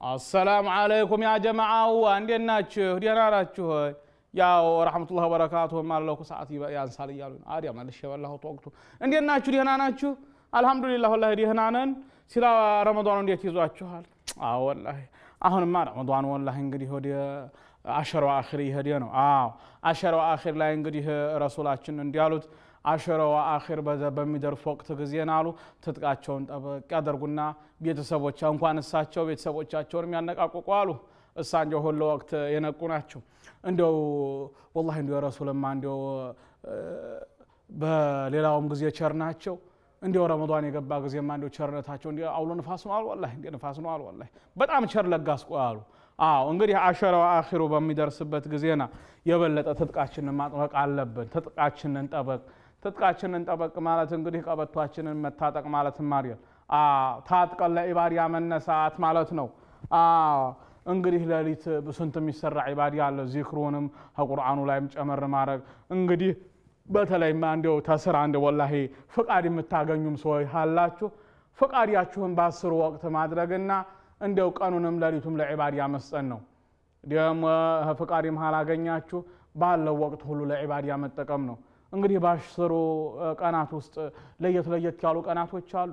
አሰላሙ አለይኩም ያ ጀማዓው እንዴት ናችሁ? ደህና ናችሁ? ያው ረሕመቱላህ በረካቱሁም አለኩ ሰዓት ያንሳል እያሉ ነው። አዲያ መልሼ የበላሁት ወቅቱ። እንዴት ናችሁ? ደህና ናችሁ? አልሐምዱሊላህ ወላሂ ደህና ነን። ሲላ ረመዷኑ እንዴት ይዟችኋል? አዎ ወላሂ አሁንማ ረመዷኑ ወላሂ እንግዲህ ወደ አሸረው አኺር እየሄደ ነው። አዎ አሸረው አኺር ላይ እንግዲህ ረሱላችን እንዲያሉት አሸረው አኺር በሚደርስ ወቅት ጊዜን አሉ ትጥቃቸውን ጠበቅ ያደርጉና ቤተሰቦች እንኳን እሳቸው ቤተሰቦቻቸውን የሚያነቃቁቁ አሉ። እሳ እንዲያው ሁሉ ወቅት የነቁ ናቸው። እንዲያው ወላሂ እንዲያው ረሱልማ እንዲያው በሌላውም ጊዜ ቸር ናቸው። እንዲያው ረመዷን የገባ ጊዜማ እንዲያው ቸርነታቸው እንዲያው አውሎ ንፋስ ነው አሉ። ወላሂ እንደ ንፋስ ነው አሉ። ወላሂ በጣም ቸር ለጋስ አሉ። አዎ እንግዲህ አሸረው አኺሩ በሚደርስበት ጊዜና የበለጠ ትጥቃችንን ማጥበቅ አለብን። ትጥቃችንን ጠበቅ ትጥቃችንን ጠበቅ ማለት እንግዲህ ቀበቷችንን መታጠቅ ማለት ማርያል ታጥቀን ለኢባዲያ መነሳት ማለት ነው። እንግዲህ ሌሊት ስንት የሚሰራ ኢባዲያ አለ። ዚክሩንም ከቁርአኑ ላይም ጨመር ማድረግ እንግዲህ በተለይማ እንዲያው ተስራ እንደ ወላሂ ፍቃድ የምታገኙም ሰዎች አላችሁ። ፍቃዳችሁን በአስሩ ወቅት ማድረግና እንዲያው ቀኑንም ሌሊቱም ለዒባዲያ መስጠን ነው። ደግሞ ፍቃድም ካላገኛችሁ ባለው ወቅት ሁሉ ለዒባዲያ መጠቀም ነው። እንግዲህ በአስሩ ቀናት ውስጥ ለየት ለየት ያሉ ቀናቶች አሉ።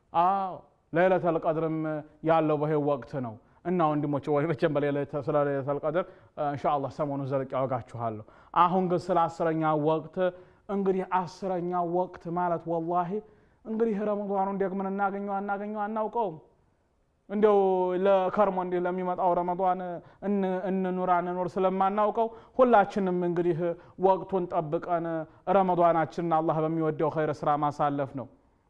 አዎ ለይለተል ቀድርም ያለው በይህ ወቅት ነው እና ወንድሞች ወይ መቼም ስለ ለይለተል ቀድር ኢንሻአላህ ሰሞኑን ዘልቅ ያወጋችኋለሁ። አሁን ግን ስለ አስረኛው ወቅት እንግዲህ አስረኛው ወቅት ማለት ወላሂ እንግዲህ ረመዷኑን ደግመን እናገኘው አናገኘው አናውቀውም። እንዲያው ለከርሞ እንዲህ ለሚመጣው ረመዷን እንኑር አንኑር ስለማናውቀው ሁላችንም እንግዲህ ወቅቱን ጠብቀን ረመዷናችንን አላህ በሚወደው ኸይር ስራ ማሳለፍ ነው።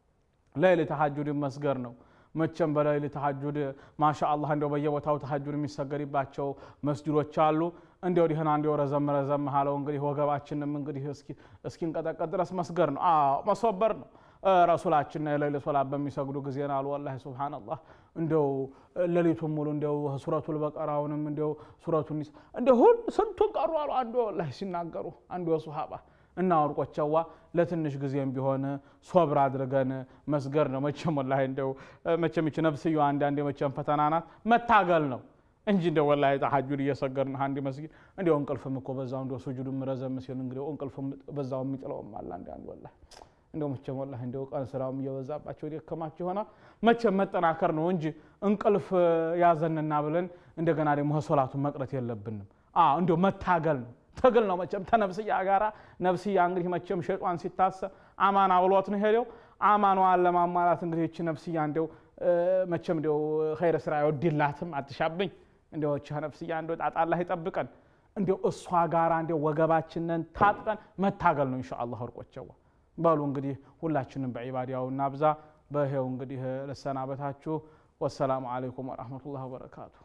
ለይል ተሐጁድ መስገር ነው። መቼም በለይል ተሐጁድ ማሻ አላህ እንዲያው በየቦታው ተሐጁድ የሚሰገድባቸው መስጅዶች አሉ። እንዲያው ዲህና እንዲያው ረዘም ረዘም አለው እንግዲህ ወገባችንም እንግዲህ እስኪንቀጠቀጥ ድረስ መስገር ነው። አዎ መሶበር ነው። ረሱላችን የሌሊት ሶላት በሚሰግዱ ጊዜ አሉ ወላሂ ሱብሃነላህ እንደው ሌሊቱን ሙሉ እንደው ሱረቱል በቀራውንም እንደው ሱረቱን እንደው ሁሉ ስንቱን ቀሩ አሉ አንዱ ወላሂ ሲናገሩ አንዱ ሱሐባ እና ወርቆቸዋ ለትንሽ ጊዜም ቢሆን ሶብር አድርገን መስገር ነው። መቼም ወላሂ እንደው መቼም ይች ነፍስዮ አንዳንዴ መቼም ፈተና ናት መታገል ነው እንጂ እንደው ወላሂ ተሐጁድ እየሰገርን አንድ መስጊድ እንደው እንቅልፍም እኮ በዛው እንደው ሱጁድም ረዘም ሲል እንግዲህ እንቅልፍም በዛው የሚጥለውም አለ አንዳንድ ወላሂ እንደው መቼም ወላሂ እንደው ቀን ስራውም እየበዛባቸው ደከማቸው ይሆናል። መቼም መጠናከር ነው እንጂ እንቅልፍ ያዘንና ብለን እንደገና ደግሞ ሶላቱን መቅረት የለብንም። እንደው መታገል ነው ትግል ነው መቼም ተነፍስያ ጋራ ነፍስያ እንግዲህ መቼም ሸጧን ሲታሰብ አማና ብሎት ነው ሄደው አማኗን ለማሟላት እንግዲህ ይቺ ነፍስያ እንደው መቼም እንደው ኸይረ ስራ አይወድላትም አትሻብኝ እንደው ይቺ ነፍስያ እንደው ጣጣ አላህ ይጠብቀን። እንደው እሷ ጋራ እንደው ወገባችንን ታጥቀን መታገል ነው ኢንሻአላህ ወርቆቸዋ በሉ እንግዲህ ሁላችንም በዒባዳው እናብዛ። በይሄው እንግዲህ ልሰናበታችሁ። ወሰላሙ አለይኩም ወረሕመቱላህ ወበረካቱ።